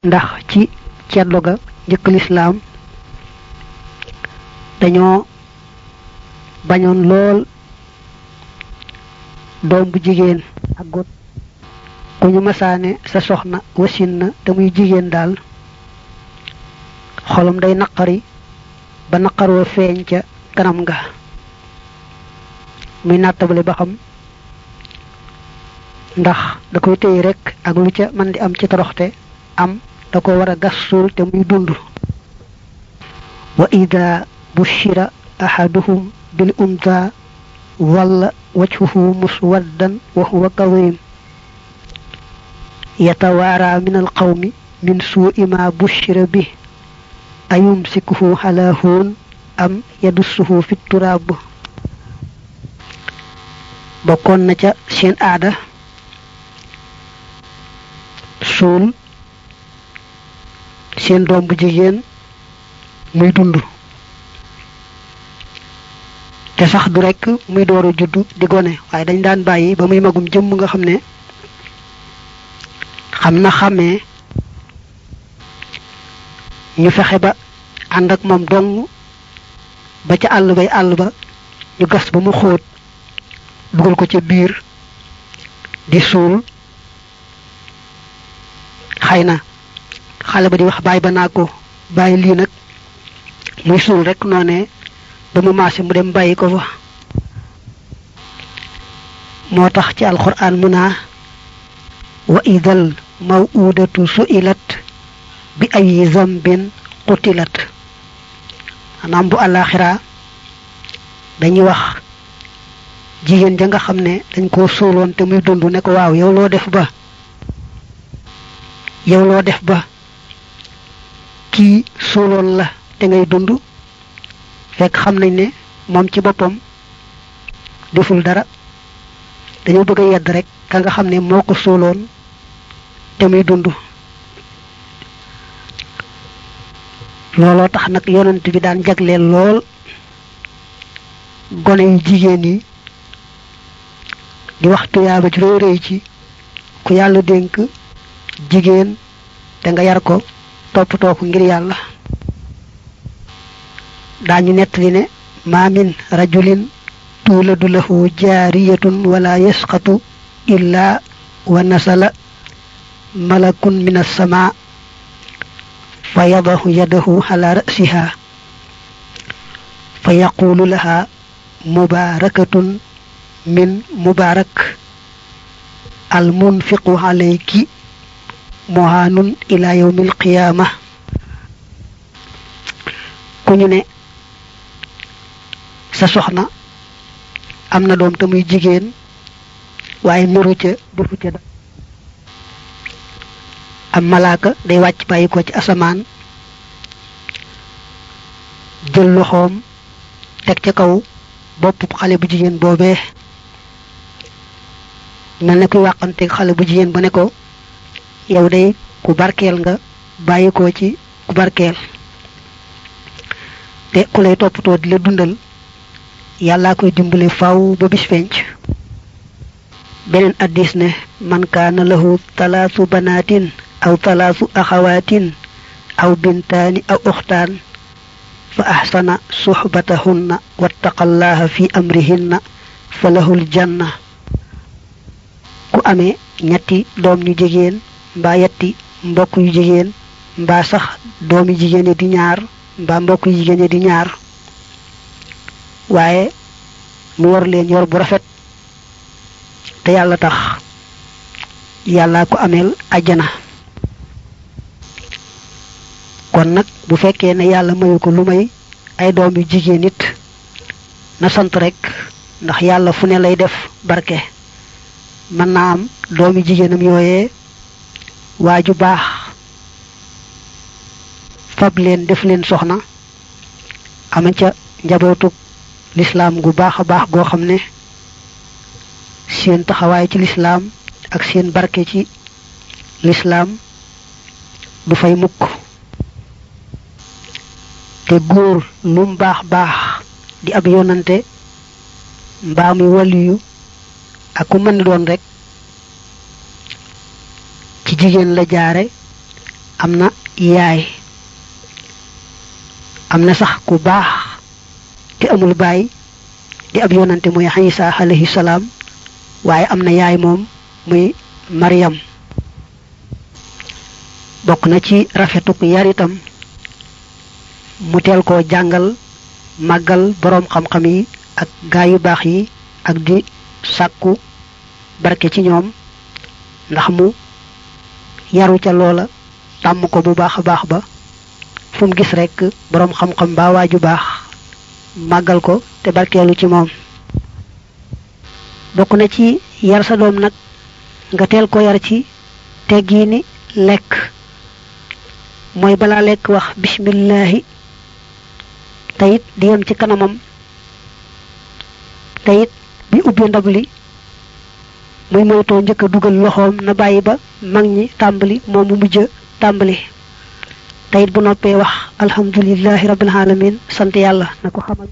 ndax ci ceddo ga njëkk lislaam dañoo bañoon lool doom bu jigéen ak got ku ñu masaane sa soxna wasin na te muy jigéen daal xolam day naqari ba naqaroo feeñ ca kanam nga muy nattabale ba xam ndax da koy téye rek ak lu ca man di am ci toroxte am da ko war a gas suul te muy dund wa ida bushira ahaduhum bil unta walla wajhuhu muswaddan wa huwa kadhim yatawaara min alqawmi min suu'i ma bushira bi ayumsikuhu ala huun am yadussuhu fi turaab bokkoon na ca seen aada suul seen doom bu jigéen muy dund te sax du rekk muy door a juddu di gone waaye dañ daan bàyyi ba muy magum jëmm nga xam ne xam na xàmmee ñu fexe ba ànd ak moom dong ba ca àll bay àll ba ñu gas ba mu xóot dugal ko ca biir di suul xëy na xale ba di wax bàyyi ba naa ko bàyyi lii nag muy suul rek noonee ba mu maase mu dem bàyyi ko fa moo tax ci alquran mu naa wa idal mawudatu su'ilat bi ay zambin qutilat maanaam bu àllaaxira dañuy wax jigéen ja nga xam ne dañ koo suuloon te muy dund ne ko waaw yow loo def ba yow loo def ba kii suuloon la te ngay dund fekk xam nañ ne moom ci boppam deful dara dañoo bëgg a yedd rek ka nga xam ne moo ko suuloon te muy dund looloo tax nag yonent bi daan jagleel lool gone yu jigéen yi di wax tuyaaba ju réy réy ci ku yàlla dénk jigéen te nga yar ko toppatoo ko ngir yàlla daañu nettali ne ma min rajulin tuuladu lahu jaariyatun wala yasqatu illa wa nasala malakun min as-samaa fa yadahu yadahu ala ra'siha fa yaqulu laha mubarakatun min mubarak al munfiqu alayki muhanun ila yawmi alqiyama ku ñu ne sa soxna am na doom te muy jigéen waaye niru ca defu ca da am malaaka day wàcc bàyyi ko ci asamaan jël loxoom teg ca kaw bopp xale bu jigéen boobee mel ne kuy wàqanteeg xale bu jigéen ba ne ko yow day ku barkeel nga bàyyi ko ci ku barkeel te ku lay toppatoo di la dundal yàllaa koy dimbale faw ba bis penc beneen addis ne man kaana lahu talaasu banaatin aw talaasu axawaatin aw bintaani aw uxtaan fa axsana suxbatahunna wattaqallaha fi amrihinna fa lahul janna ku amee ñetti doom ñu jigéen mbaa yetti mbokk yu jigéen mbaa sax doomi jigéen di ñaar mbaa mbokk yu jigéen di ñaar waaye mu war leen yor bu rafet te yàlla tax yàllaa ko ameel ajjana kon nag bu fekkee ne yàlla mayu ko lu may ay doom yu jigéen it na sant rek ndax yàlla fu ne lay def barke mën naa am doomi jigéenam yooyee waa ju baax fab leen def leen soxna ama ca njabootu lislaam gu baax a baax goo xam ne seen taxawaay ci lislaam ak seen barke ci lislaam du fay mukk te góor lum baax baax di ab yonante mbaa muy waliyu ak ku mën doon rek ci jigéen la jaare am na yaay am na sax ku baax te amul baay di ab yonante muy Isa alayhi salaam waaye am na yaay moom muy Maryam bokk na ci rafetuk yar itam mu teel koo jàngal màggal boroom xam-xam yi ak gaa yu baax yi ak di sàkku barke ci ñoom ndax mu yaru ca loola tàmm ko bu baax a baax ba fu mu gis rekk boroom xam-xam ba waaju baax màggal ko te barkeelu ci moom bokk na ci yar sa doom nag nga teel ko yar ci teggiini lekk mooy balaa lekk wax bismillahi teyit di yem ci kanamam teyit bi ubbi ndab li muy moytoo njëkk a dugal loxoom na bàyyi ba mag ñi tàmbali moom mu mujj tàmbali teyit bu noppee wax alhamdulillahi rabbil alamin sant yàlla na ko xamal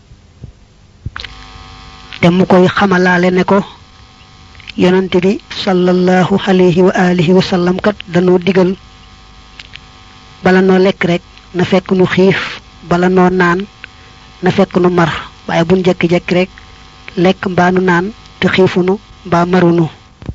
te mu koy xamalaale ne ko yonante bi sallallahu alayhi wa alihi wa sallam kat dañoo digal bala noo lekk rek na fekk nu xiif bala noo naan na fekk nu mar waaye buñ jekki-jekki rek lekk mbaa nu naan te xiifunu mbaa marunu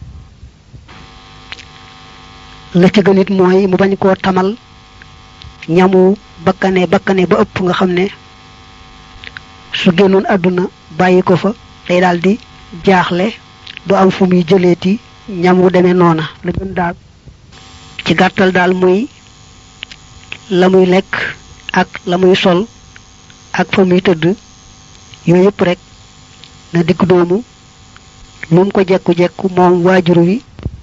la ci gën it mooy mu bañ koo tamal ñamu bakkane bakkane ba ëpp nga xam ne su génnoon àdduna bàyyi ko fa day daal di jaaxle du am fu muy jëleeti ñam wu demee noona la gën daal ci gàttal daal muy la muy lekk ak la muy sol ak fa muy tëdd yooyu yëpp rek na digg doomu lu mu ko jekku-jekku moom waajur wi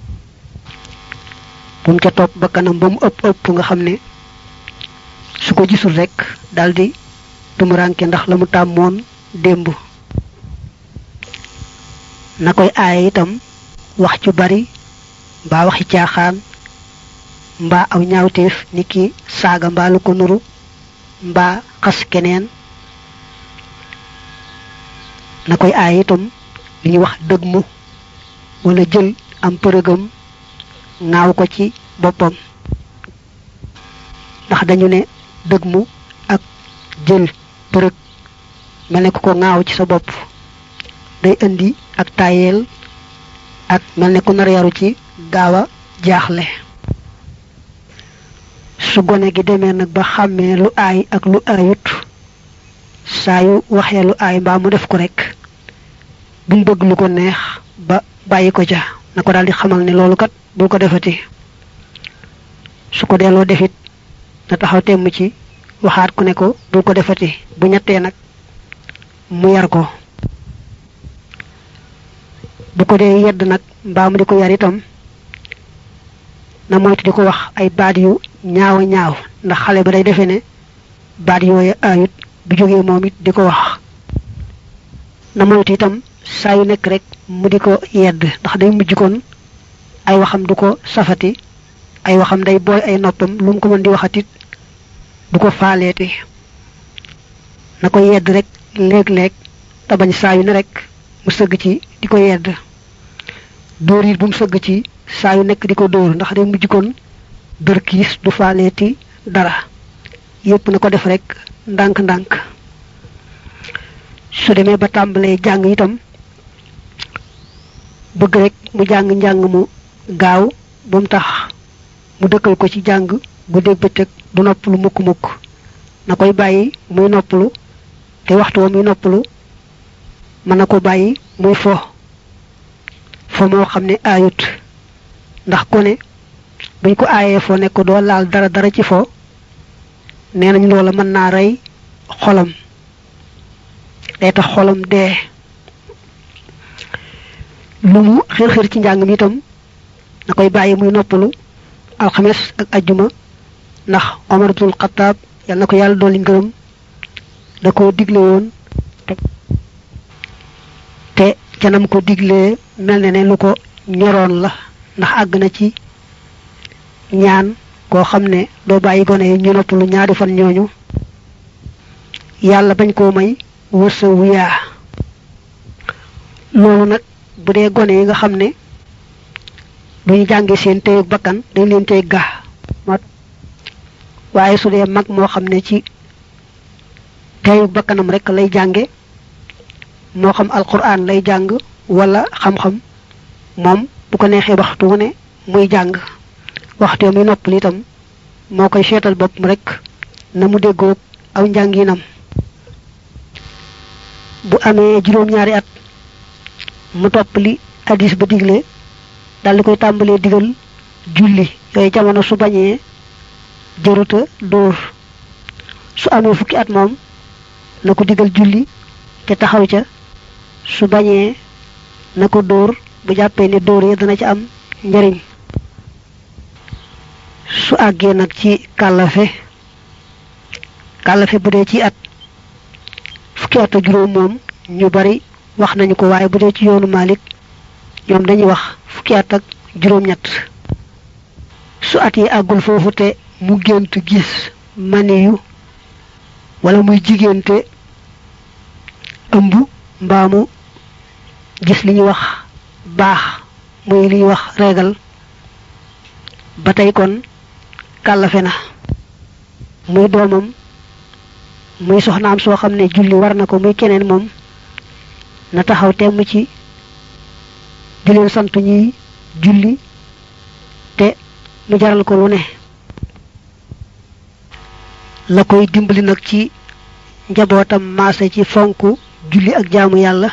bu mu ca topp ba kanam ba mu ëpp ëpp nga xam ne su ko gisul rek daldi tumuranke ndax la mu tàmmoon démb na koy aaye itam wax cu bari mbaa waxi caaxaan mbaa aw ñaawteef ni ki saaga mbaa lu ko nuru mbaa xas keneen na koy aaye itam li ñuy wax dëgg mu wala jël am përëgam ŋaaw ko ci boppam ndax dañu ne dëgg mu ak jël përëg mel ne ku ko ŋaaw ci sa bopp day indi ak tayeel ak mel ne ku nar yaru ci gaaw a jaaxle su gone gi demee nag ba xàmmee lu aay ak lu aayut saa yu waxee lu aay mbaa mu def ko rek buñ bëgg lu ko neex ba bàyyi ko ca na ko daal di xamal ne loolu kat bul ko defati su ko delloo defit na taxaw temm ci waxaat ku ne ko bul ko defati bu ñettee nag mu yar ko bu ko dee yedd nag mbaa mu di ko yar itam na moytu di ko wax ay baat yu ñaaw ñaaw ndax xale ba day defee ne baat yooyu ayut bu jógee moom it di ko wax na moytu itam saa yu nekk rek mu di ko yedd ndax day mujj kon ay waxam du ko safati ay waxam day booy ay noppam lu mu ko mën di waxatit du ko faaleeti na ko yedd rek léeg-léeg te bañ saa yu ne rek mu sëgg ci di ko yedd dóor it bu mu sëgg ci saa yu nekk di ko dóor ndax day mujj kon dër kiis du faaleeti dara yépp na ko def rek ndànk-ndànk su demee ba tàmbalee jàng itam bëgg rek mu jàng njàng mu gaaw ba mu tax mu dëkkal ko ci jàng guddeeg bëccëg du noppalu mukk-mukk na koy bàyyi muy noppalu te waxtu wa muy noppalu mën na ko bàyyi muy fo fo moo xam ne aayut ndax ku ne buñ ko aayee fo ne ko doo laal dara dara ci fo nee nañ loola mën naa rey xolam day tax xolam dee lu mu xir xir ci njàng mi itam na koy bàyyi muy noppalu alxames ak ajjuma ndax Omar ibnul Xattaab yal na ko yàlla dolli ngërëm da ko digle woon te canam ko diglee mel ne ne lu ko ñoroon la ndax àgg na ci ñaan koo xam ne doo bàyyi gone yi ñu noppalu ñaari fan ñooñu yàlla bañ koo may wërsa wu yaa loolu nag bu dee gone yi nga xam ne duñu jànge seen téyeg bakkan dañ leen tey ga waaye su dee mag moo xam ne ci teyu bakkanam rek lay jànge moo xam alquran lay jàng wala xam-xam moom bu ko neexee waxtu wu ne muy jàng waxtu muy noppal itam moo koy seetal boppam rek na mu déggoog aw njànginam bu amee juróom-ñaari at mu topp li hadis ba digle daldi koy tàmbalee digal julli yooyu jamono su bañee jëruta dóor su amee fukki at moom na ko digal julli te taxaw ca su bañee na ko dóor bu jàppee ne dóor yi dana ci am njariñ su àggee nag ci kàllafe kàllafe bu dee ci at fukki at ak juróom moom ñu bari wax nañu ko waaye bu dee ci yoonu Malik ñoom dañuy wax fukki at ak juróom-ñett su at yi àggul foofu te mu gént gis maniyu wala muy jigéente ëmb mbaamu gis li ñuy wax baax muy li ñuy wax régal ba tey kon kàllafe na muy doomam muy soxnaam soo xam ne julli war na ko muy keneen moom na taxaw temm ci di leen sant ñuy julli te mu jaral ko lu ne la koy dimbali nag ci njabootam maase ci fonk julli ak jaamu yàlla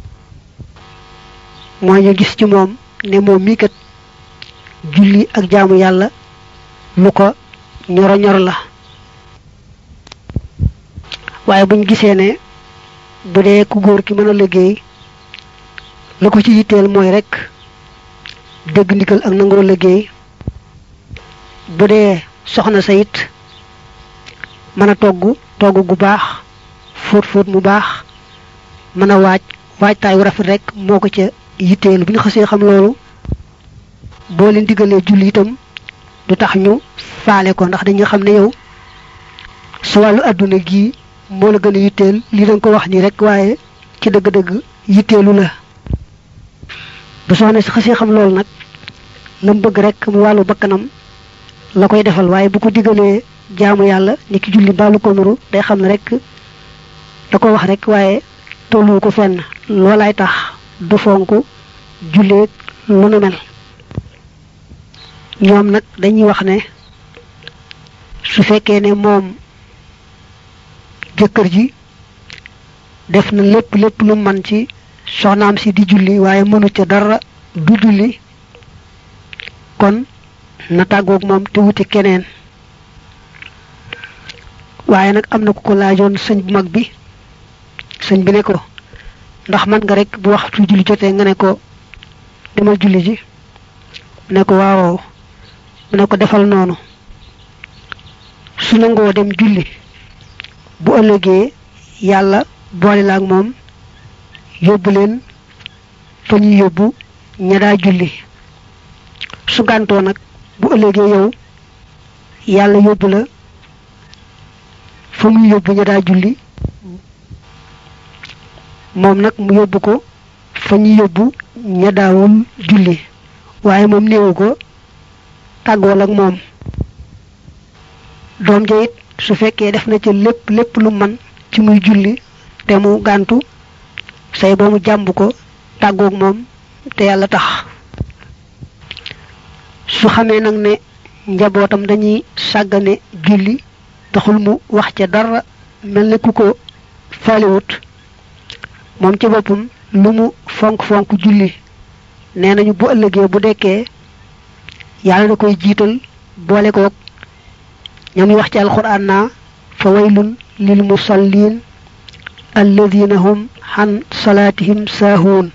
mooy ñu gis ci moom ne moom mii kat julli ak jaamu yàlla lu ko ñoro ñor la waaye buñ gisee ne bu dee ku góor ki mën a liggéey la ko ci yitteel mooy rek dégg ndigal ak nangoo liggéey bu dee soxna sa it mën a togg togg gu baax fóot fóot mu baax mën a waaj waajtaay wu rafet rek moo ko ca yitteel bu ñu xasee xam loolu boo leen diggalee julli itam du tax ñu faale ko ndax dañu xam ne yow su wàllu àdduna gii moo la gën a yitteel li danga ko wax nii rek waaye ci dëgg-dëgg yitteelu la bu soxna si xasee xam loolu nag la mu bëgg rek mu wàllu bakkanam la koy defal waaye bu ko diggalee jaamu yàlla ni ki julli baalu ko nuru day xam ne rek da ko wax rek waaye tollu ko fenn loolaay tax du fonk julleeg lu nu mel ñoom nag dañuy wax ne su fekkee ne moom jëkkër ji def na lépp lépp lu man ci soxnaam si di julli waaye mënu ca dara du julli kon na tàggoog moom te wuti keneen waaye nag am na ku ko laajoon sëñ bu mag bi sëñ bi ne ko ndax man nga rek bu waxtu julli jotee nga ne ko demal julli ji mu ne ko waaw mu ne ko defal noonu su nangoo dem julli bu ëllëgee yàlla boole la ak moom yóbbu leen fa ñuy yóbbu ña daa julli su gàntoo nag bu ëllëgee yow yàlla yóbbu la fa muy yóbbu ña daa julli moom nag mu yóbbu ko fa ñuy yóbbu ña daawul julli waaye moom néewu ko tàggool ak moom doom ja it su fekkee def na ca lépp lépp lu man ci muy julli te mu gàntu say ba mu jàmb ko tàggoog moom te yàlla tax su xamee nag ne njabootam dañuy sàggane julli taxul mu wax ca dara mel ne ku ko faaliwut moom ci boppam lu mu fonk fonk julli nee nañu bu ëllëgee bu dekkee yàlla da koy jiital boole koog ñoom wax ci alquran naa fa waylun lil musallin alladina hum xan salaatihim saahuun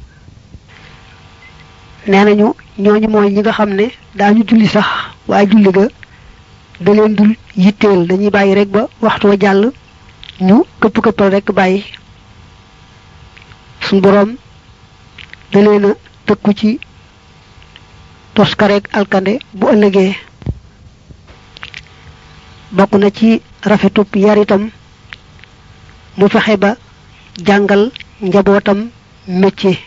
nee nañu ñooñu mooy ñi nga xam ne daañu julli sax waaye julli ga da leen dul yitteel dañuy bàyyi rek ba waxtu wa jàll ñu këpp këppal rek bàyyi suñ boroom da leen a tëkku ci toskareek alkande bu ëllëgee bokk na ci rafetub yar itam mu fexe ba jàngal njabootam métier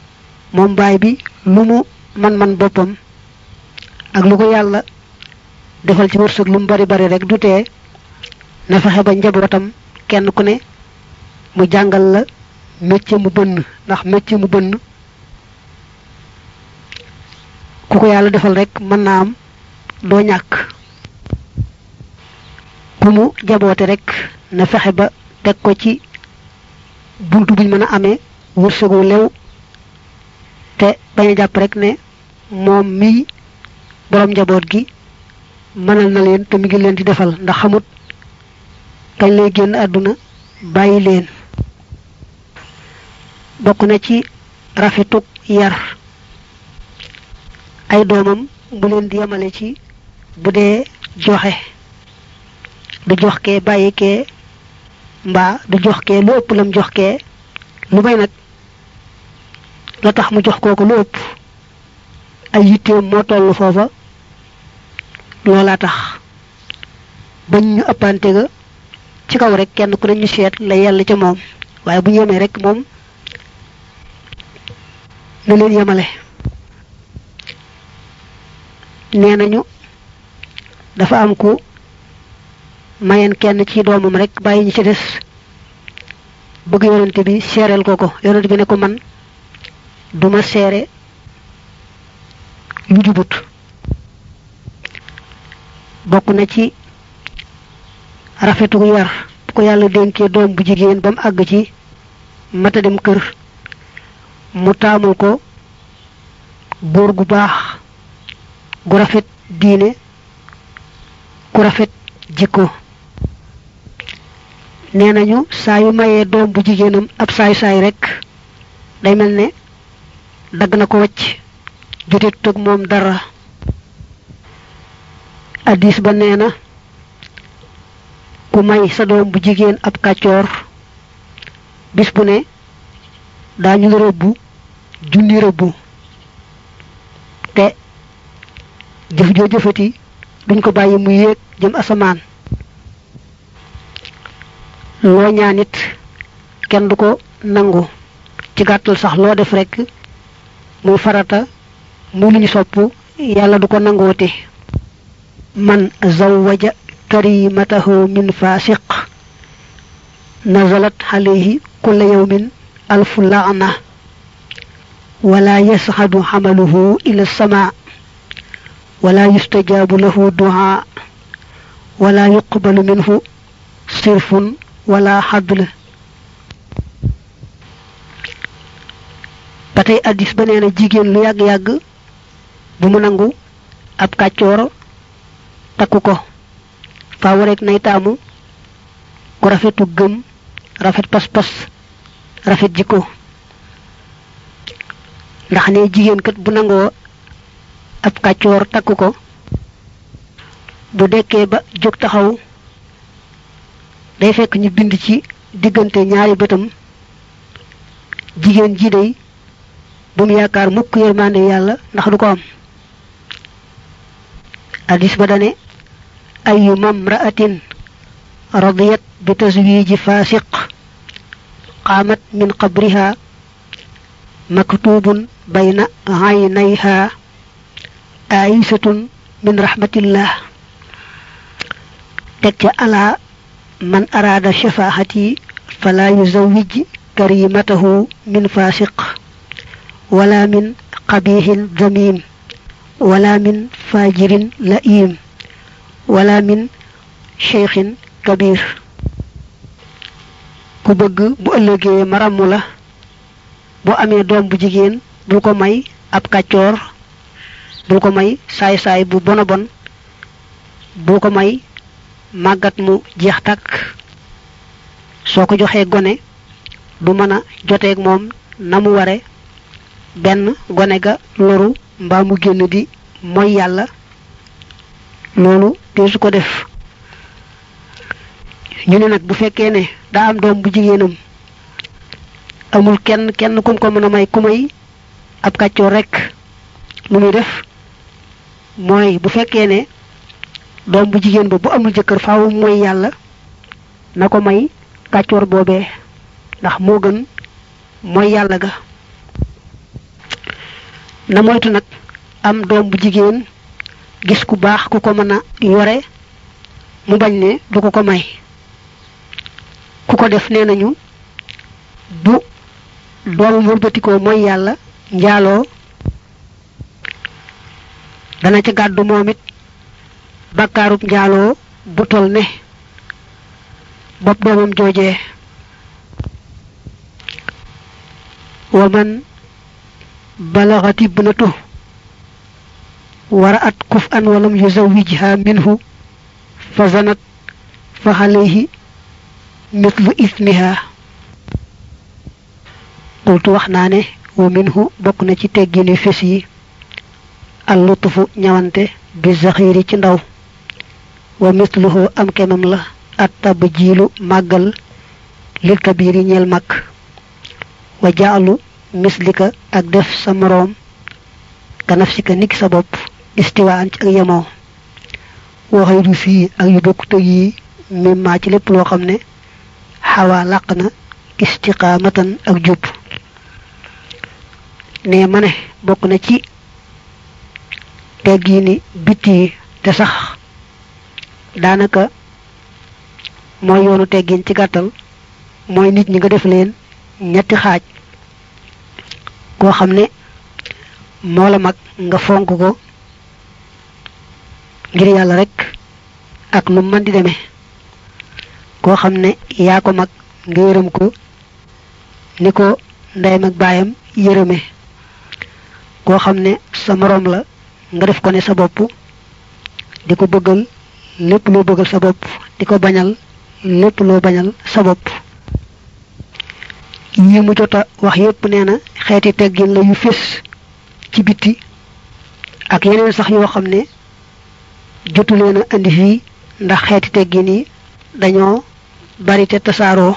moom baay bi lu mu man-man boppam ak lu ko yàlla defal ci wërsëg lu mu bari bari rek du tee na fexe ba njabootam kenn ku ne mu jàngal la métier mu bënn ndax métier mu bënn ku ko yàlla defal rek mën naa am doo ñàkk ku mu jaboote rek na fexe ba teg ko ci buntu buñ mën a amee wërsëgu lew te bañ a jàpp rek ne moom mii borom njaboot gi mënal na leen te mi ngi leen di defal ndax xamut kañ lay génn àdduna bàyyi leen bokk na ci rafetuk yar ay doomam bu leen di yemale ci bu dee joxe du jox kee bàyyi kee mbaa du jox kee lu ëpp lam jox kee lu may nag la tax mu jox kooku lu ëpp ay yitteem moo toll foofa loolaa tax bañ ñu ëppante ga ci kaw rek kenn ku ne ñu seet la yàlla ca moom waaye bu ñu yemee rek moom na leen yemale nee nañu dafa am ku mayen kenn ci doomam rek bàyyi ñi ci des bëgg yonent bi seereel ko ko yonent bi ne ko man duma seere lu jubut bokk na ci rafetu yar bu ko yàlla dénkee doom bu jigéen ba mu àgg ci mata dem kër mu taamul ko góor gu baax gu rafet diine ku rafet jikko nee nañu saa yu mayee doom bu jigéenam ab saay-saay rek day mel ne dagg na ko wacc jote tëg moom dara addis ba nee na ku may sa doom bu jigéen ab kàccoor bis bu ne daañu la rëbbu junni rëbbu te jëf joo jëfati duñ ko bàyyi mu yéeg jëm asamaan loo ñaan it kenn du ko nangu ci gàttal sax loo def rek muy farata muy lu ñu sopp yàlla du ko nangooti man zawwaja karimatahu min fasiq nazalat alayhi kulla yawmin alfu laana wala yasxadu xamaluhu ila sama wala yustajabu lahu duha wala yuqbalu minhu sirfun wala xadl ba tey addis ba nee na jigéen lu yàgg-yàgg bu mu nangu ab kàccoor takku ko faaw rek nay taamu ku rafetu gëm rafet pas-pas rafet jikko ndax ne jigéen kat bu nangoo ab kàccoor takku ko bu dekkee ba jóg taxaw day fekk ñu bind ci diggante ñaari bëtam jigéen ji day bu mu yaakaar mukk yërmande yàlla ndax du ko am hadis ba dane ayu mamra'atin radiyat bi tazwiji fasiq qamat min qabriha maktubun bayna aynayha aisatun min rahmatillah teg ca ala man arada shafaahati fala yuzawwij karimatahu min fasiq wala min qabihin damim wala min fajirin la'im wala min cheikhin kabir ku bëgg bu ëllëgee maramu la bu amee doom bu jigéen bul ko may ab kàccoor bul ko may saay-saay bu bona bon bul ko may màggat mu jeex takk soo ko joxee gone du mën a joteeg moom na mu ware benn gone ga loru mbaa mu génn di mooy yàlla loolu te su ko def ñu ne nag bu fekkee ne daa am doom bu jigéenam amul kenn kenn kum ko mën a may ku may ab kàccoor rek lu muy def mooy bu fekkee ne doom bu jigéen ba bu amul jëkkër faaw mooy yàlla na ko may kàccoor boobee ndax moo gën mooy yàlla ga na moytu nag am doom bu jigéen gis ku baax ku ko mën a yore mu bañ ne du ko ko may ku ko def nee nañu bu doomam wëlbatikoo mooy yàlla njaaloo dana ca gàddu moom it bakkaarub njaaloo bu tol ne bopp doomam joojee wa man balaxat ibnatu wara at kuf an walam yuzawijha minhu fa zanat fa xalayhi mithlu ismiha qultu wax naa ne wa minhu bokk na ci teggini fes yi al lutufu ñawante bi zaxiri ci ndaw wa mithluhu am kemam la at tab jiilu màggal lil kabiri ñeel mag wa jaalu mislika ak def sa moroom ka nafsika niki sa bopp istiwaan ci ak yemoo waxay du fii ak yu bokk tëg yi mimmaa ci lépp loo xam ne xawaa làq na istiqaamatan ak jub ne ma ne bokk na ci teggi ni bitti yi te sax daanaka mooy yoonu teggin ci gàttal mooy nit ñi nga def leen ñetti xaaj koo xam ne moo la mag nga fonk ko ngir yàlla rek ak nu mën di demee koo xam ne yaa ko mag nga yërëm ko ni ko ndeyam ak baayam yërëme koo xam ne sa moroom la nga def ko ne sa bopp di ko bëggal lépp loo bëggal sa bopp di ko bañal lépp loo bañal sa bopp yi mu jota wax yépp nee na xeeti teggin la yu fés ci bitti ak yeneen sax yoo xam ne jotu leen a indi fii ndax xeeti teggin yi dañoo bari te tasaaroo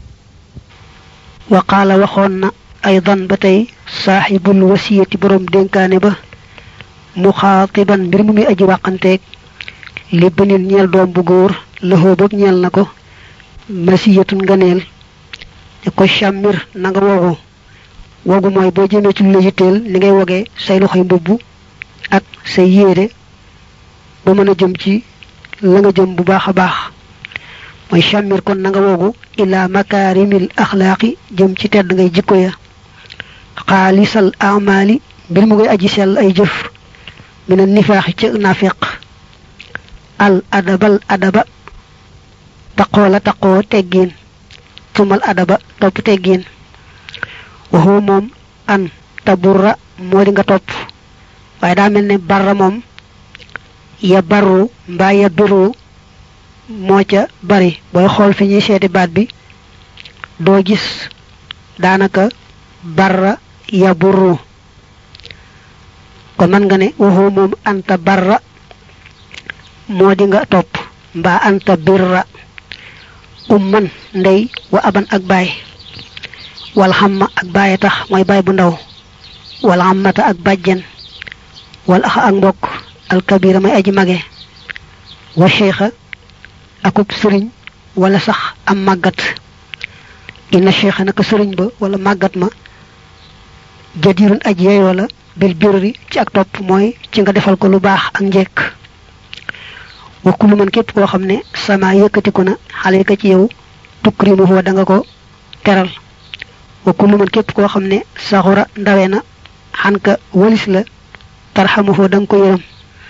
wa qaala waxoon na aydan ba tey saaxibul wasiyati boroom dénkaane ba muxaatiban mbir mu muy aji wàqanteeg li bënil ñeel doom bu góor lëxoo boog ñeel na ko masiyatun nganeel ne ko càmmir na nga wogu wogu mooy boo jëmee ci lu la yitteel ni ngay wogee say loxoy mbubb ak say yéere ba mën a jëm ci la nga jëm bu baax a baax mooy càmmir kon na nga wogu ila makaarimil axlaaqi jëm ci tedd ngay jikko ya xaalisal amali mbir mu ngay aji sell ay jëf mina nifaaxi ca nafiq al adabal adaba taqoo la taqoo teggiin tumal adaba topp teggiin waxoo moom an taburra moo di nga topp waaye daa mel ne barra moom ya barru mbaa ya birru moo ca bari booy xool fi ñuy seeti baat bi doo gis daanaka barra ya burru kon man nga ne waxoo moom anta barra moo di nga topp mbaa anta birra umman ndey wa aban ak baay wal xamma ak baaye tax mooy baay bu ndaw wal xammata ak bàjjen wal axa ak mbokk alkabira may aji mage wa cheikha akub sëriñ wala sax am màggat inna cheikha naka sëriñ ba wala màggat ma jadirun aj yeyoo la bil birri ci ak topp mooy ci nga defal ko lu baax ak njekk wa kullu man képp koo xam ne sama yëkkatiku na xale ka ci yow tukrimuhu da nga ko teral wa kullu man képp koo xam ne saxura ndawe na xan ka walis la tarxamuhu da nga ko yërëm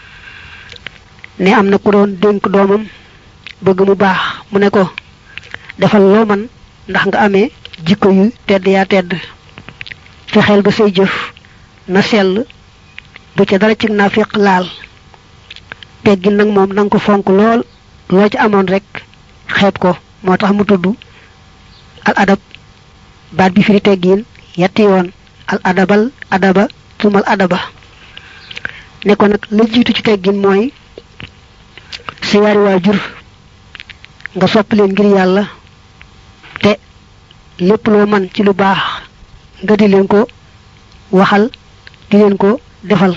ne am na ku doon dénk doomam bëgg mu baax mu ne ko defal loo man ndax nga amee jikko yu tedd yaa tedd fexeel ba say jëf na sell bu ca dara ci naafiq laal teggin nag moom nanga ko fonk lool loo ci amoon rek xeeb ko moo tax mu tudd al adab baat bi firi teggin yetti yoon al adabal adaba tumal adaba ne ko nag la jiitu ci teggin mooy sa yaari waajur nga sopp leen ngir yàlla te lépp loo man ci lu baax nga di leen ko waxal di leen ko defal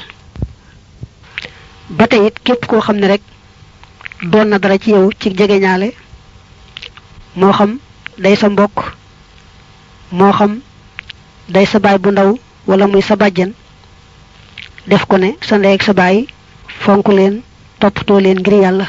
ba tey it képp koo xam ne rek doon na dara ci yow ci jegeñaale moo xam day sa mbokk moo xam day sa baay bu ndaw wala muy sa bàjjen def ko ne sa ndey ak sa baay fonk leen toppatoo leen ngir yàlla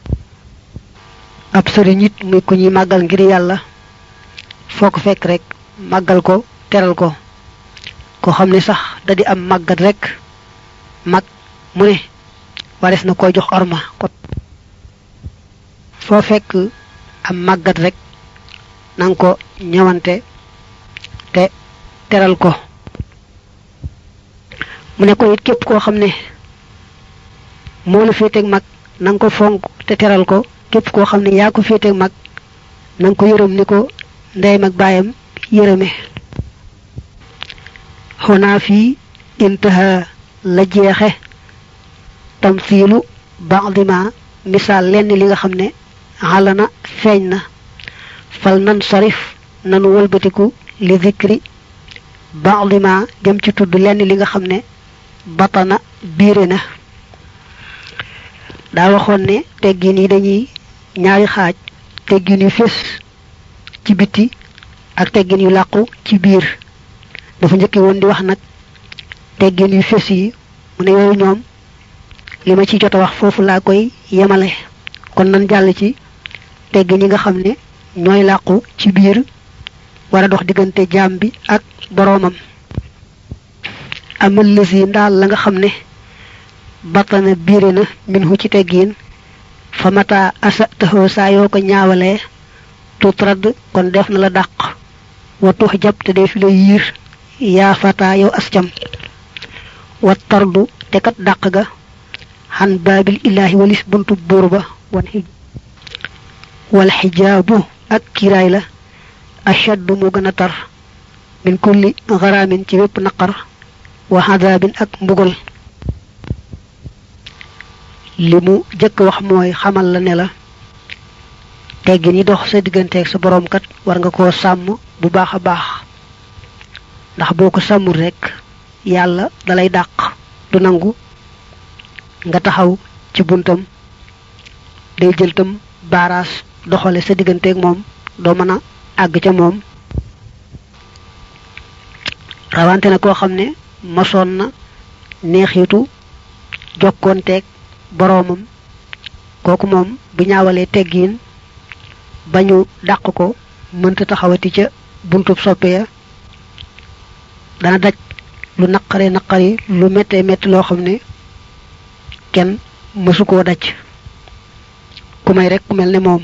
ab sëriñ it muy ku ñuy màggal ngir yàlla foo ko fekk rek màggal ko teral ko ko xam ne sax da di am màggat rek mag mu ne wares na koy jox orma ko foo fekk am màggat rek nanga ko ñëwante te teral ko mu ne ko it képp koo xam ne moo la féeteeg mag na nga ko fonk te teral ko képp koo xam ne yaa ko féeteeg mag na nga ko yërëm ni ko ndeyam ak baayam yërëme xonaa fii intaha la jeexe tamsiilu ba'dima misaal lenn li nga xam ne xalana feeñ na fal nan sarif nanu wëlbatiku li zikri ba'dima jëm ci tudd lenn li nga xam ne batana biire na daa waxoon ne teggin yi dañuy ñaari xaaj teggin yu fés ci biti ak teggin yu làqu ci biir dafa njëkki woon di wax nag teggin yu fés yi mu ne yooyu ñoom li ma ci jot a wax foofu laa koy yemale kon nan jàll ci teggin yi nga xam ne ñooy làqu ci biir war a dox diggante jaam bi ak boroomam amal lësi ndaal la nga xam ne batana biire na minhu ci teggiin fa mata asa taxoo saa yoo ko ñaawalee tuutrad kon def na la dàq wa tux jab te dee fi la yiir yaa fata yow ascam wa tardu te kat dàq ga xan baabil illaahi walis buntu buur ba wan xij wal xijaabu ak kiiraay la ashaddu mu gën a tar min kulli garaamin ci wépp naqar wa xadaabin ak mbugal li mu jëkk wax mooy xamal la ne la teggin yi dox sa digganteeg sa boroom kat war nga koo sàmm bu baax a baax ndax boo ko sàmmul rekk yàlla dalay dàq du nangu nga taxaw ci buntam day jël tam baaraas doxale sa digganteeg moom doo mën a àgg ca moom rawante na koo xam ne mosoon na neexitu jokkoonteeg boroomam kooku moom bu ñaawalee teggiin bañu dàq ko mënta taxawati ca buntub soppe ya dana daj lu naqare naqari lu méttee métti loo xam ne kenn mësu koo daj ku may rek ku mel ne moom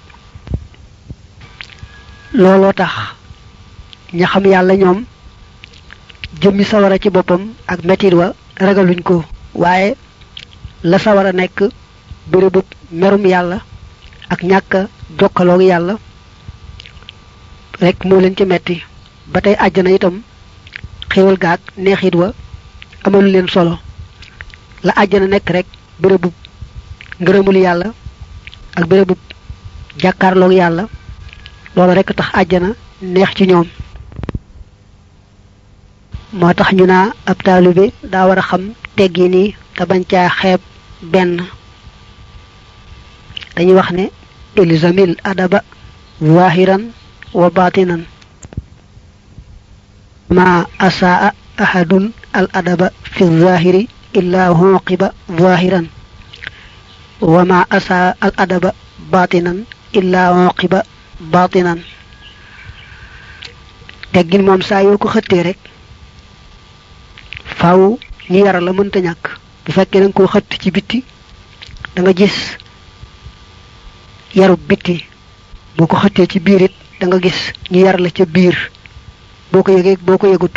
looloo tax ña xam yàlla ñoom jëmmi sawara ci boppam ak metit wa ragaluñ ko waaye la sawara nekk bërëbub merum yàlla ak ñàkk jokkaloog yàlla rek moo leen ci metti ba tey àjjana itam xéwal gaag neexit wa amalu leen solo la àjjana nekk rek bërëbub ngërëmul yàlla ak bërëbub jàkkaarloog yàlla loolu rek tax àjjana neex ci ñoom moo tax ñu naa ab taalibe daa war a xam teggi nii te bañ caa xeeb benn dañuy wax ne ilzamil adaba zahiran wa batinan ma asaa ahadun al adaba fi zahiri illa huqiba zahiran wa ma asaa al adaba batinan illa huqiba batinan teggin moom saa yoo ko xëttee rek faaw ñu yara la mënta ñàkk bu fekkee da nga koo xëtt ci bitti da nga gis yarub bitti boo ko xëttee ci biir it da nga gis ñu yar la ca biir boo ko yëgee boo ko yëgut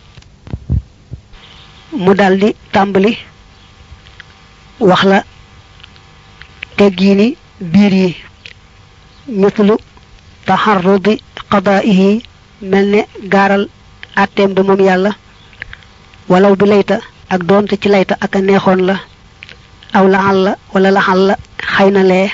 mu daldi tàmbali wax la teggiini biir yi mislu taxarrudi qadaa'ihi mel ne gaaral àtteem ba moom yàlla walaw bi layta ak doonte ci layta ak a neexoon la aw laxal la wala laxal la xëy na lee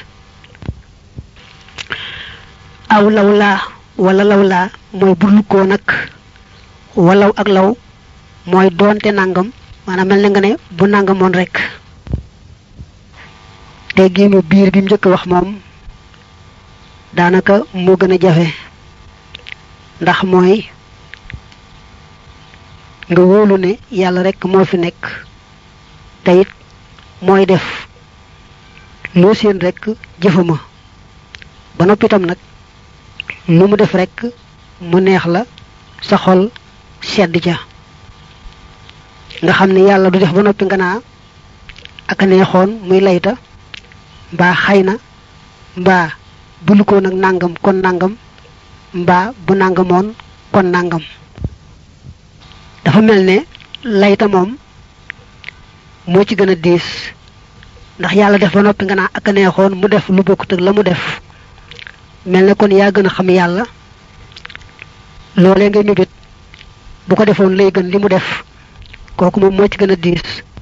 aw law laa wala law laa mooy burlukoo nag walaw ak law mooy doonte nangam maanaam mel na nga ne bu nangamoon rek te giinu biir bi mu njëkk wax moom daanaka moo gën a jafe ndax mooy nga wóolu ne yàlla rek moo fi nekk te it mooy def loo seen rek jëfama ba noppi itam nag lu mu def rek mu neex la sa xol sedd ca nga xam ne yàlla du def ba noppi nga naa ak a neexoon muy layta mbaa xay na mbaa bulu ko nag nangam kon nangam mbaa bu nangamoon kon nangam dafa mel ne layta moom moo ci gën a diis ndax yàlla def ba noppi nga naa ak a neexoon mu def lu bokkut ak la mu def mel ne kon yaa gën a xam yàlla loolee ngay mébét bu ko defoon lay gën li mu def kooku moom moo ci gën a diis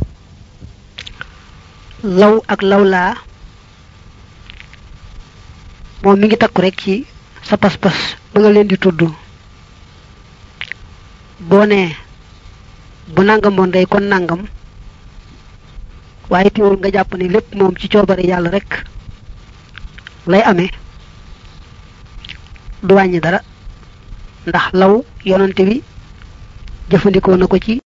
law ak lawlaa moom mi ngi takku rek ci sa pas-pas ba nga leen di tudd boo nee bu nangamoon day kon nangam waaye teewul nga jàpp ni lépp moom ci coobare yàlla rek lay amee du wàññi dara ndax law yonante bi jëfandikoo na ko ci